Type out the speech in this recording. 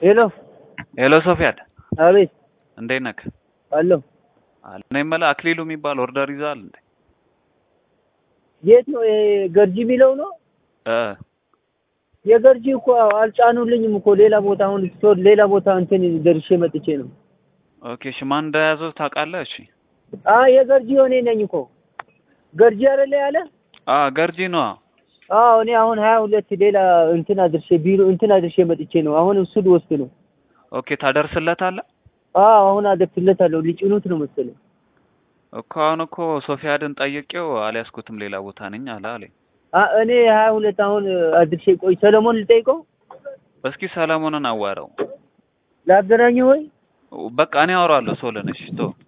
ሄሎ ሄሎ ሶፊያድ አቤት እንዴት ነህ? አለሁ። አለ እኔ የምልህ አክሊሉ የሚባል ኦርደር ይዘሃል እንዴ? የት ነው ይሄ ገርጂ የሚለው ነው? እ የገርጂ እኮ አልጫኑልኝም እኮ ሌላ ቦታ አሁን ስቶር ሌላ ቦታ እንትን ደርሼ መጥቼ ነው። ኦኬ እሺ ማን እንደያዘው ታውቃለህ? እሺ አ የገርጂ እኔ ነኝ እኮ ገርጂ አይደለ ያለ? አ ገርጂ ነው። አዎ እኔ አሁን ሀያ ሁለት ሌላ እንትን አድርሼ ቢሮ እንትን አድርሼ መጥቼ ነው። አሁን እሱ ልወስድ ነው። ኦኬ ታደርስለታለህ? አዎ አሁን አደርስለታለሁ። ሊጭኑት ነው መሰለኝ። እኮ አሁን እኮ ሶፊያድን ጠይቄው አልያዝኩትም ሌላ ቦታ ነኝ አለ አለኝ። አ እኔ ሀያ ሁለት አሁን አድርሼ ቆይ ሰለሞን ልጠይቀው እስኪ ሰለሞንን አዋራው። ላገናኘው ወይ በቃ እኔ አወራዋለሁ ሶልን። እሺ ቶ